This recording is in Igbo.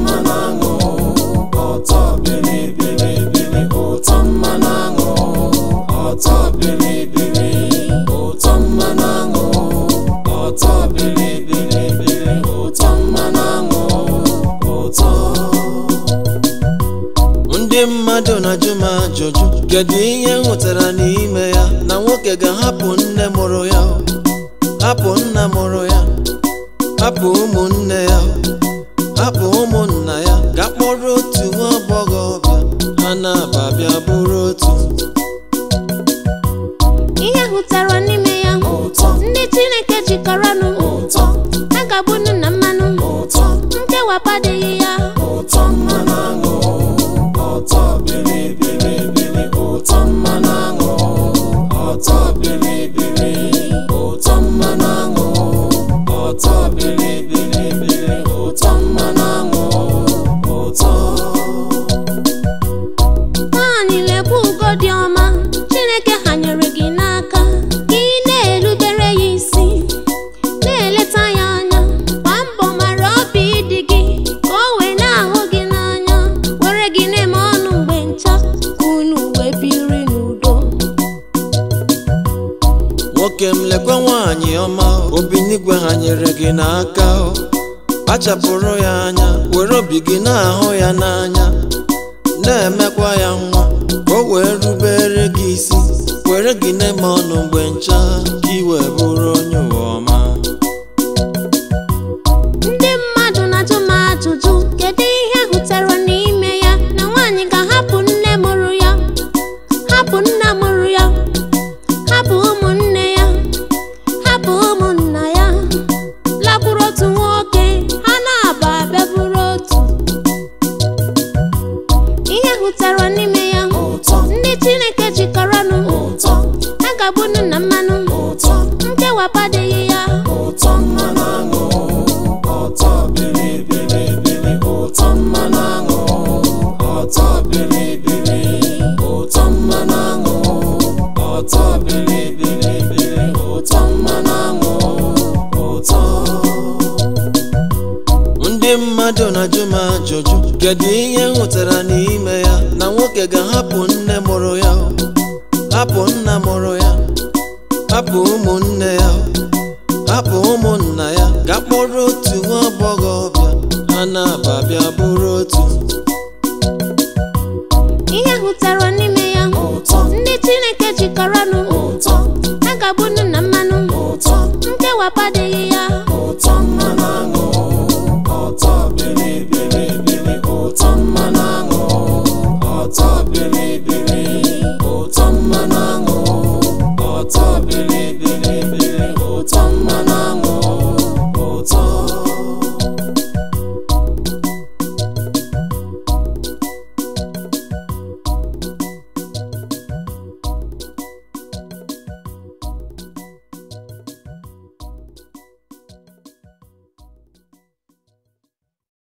mmanụ aṅụ ụtọ bilibili ụtọ mmanụ aṅụ ụtọ bilibili ụtọ mmanụ aṅụ ụtọ bilibili ụtọ mmanụ aṅụ ụtọ ndị mmadụ na-ajụ m ajụjụ kedu ihe m hụtara n'ime ya na nwoke ga-ahapụ nne mụrụ ya hapụ nna mụrụ ya hapụ ụmụnne ya hapụ ụmụnna ya ga kpọrọ otu nwa agbọghọbịa ha na-aba bịa bụrụ otu ihe hụtara n'ime ya ụtọ ndị chineke jikọrọnụ ụtọ ha ga-abụnụ na mmanụ ụtọ nkewapụ adịghị ya ụtọ mmanụ aṅụ ụtọ bilibili ụtọ mmanụ aṅụ ụtọ bilibili ụtọ mmanụ aṅụ ụtọ bilibili ụtọ mmanụ aṅụ ụtọ nwaanyị lekwa ugo dị ọma chineke ha nyere gị n'aka ka ị na-erubere ya isi na-eleta ya anya gbaa mbọ mara obi dị gị ka o wee na-ahụ gị n'anya were gị na-eme ọnụ mgbe ncha ka unu wee biri n'udo nwoke m lekwe nwaanyị ọma obinigwe ha nyere gị n'aka o. kpachapụrụ ya anya were obi gị na-ahụ ya n'anya na-emekwa ya nwa ka o wee rubere gị isi were gị na-eme ọnụ mgbe ncha ka ị wee bụrụ onye ụwa ọma ndị mmadụ na-ajụ m ajụjụ kedu ihe hụtara n'ime ya na nwaanyị ga-ahapụ nne mụrụ ya hapụ nna mụrụ ya hapụ ụmụnne ya hapụ ụmụnna ya lakwuru otu nwoke ha na-aba abịa bụrụ otu ihe hụtara n'ime ya ụtọ ndị chineke jikọrọnụ ụtọ ha ga-abụnụ na mmanụ ụtọ nkewapụ adịghị ya ụtọ mmanụ aṅụ ụtọ bilibili ụtọ mmanụ aṅụ ụtọ bilibili ụtọ mmanụ aṅụ ụtọ bilibili ụtọ mmanụ aṅụ ụtọ ndị mmadụ na-ajụ m ajụjụ kedu ihe m hụtara n'ime ya na nwoke ga-ahapụ nne mụrụ ya hapụ nna mụrụ ya hapụ ụmụnne ya hapụ ụmụnna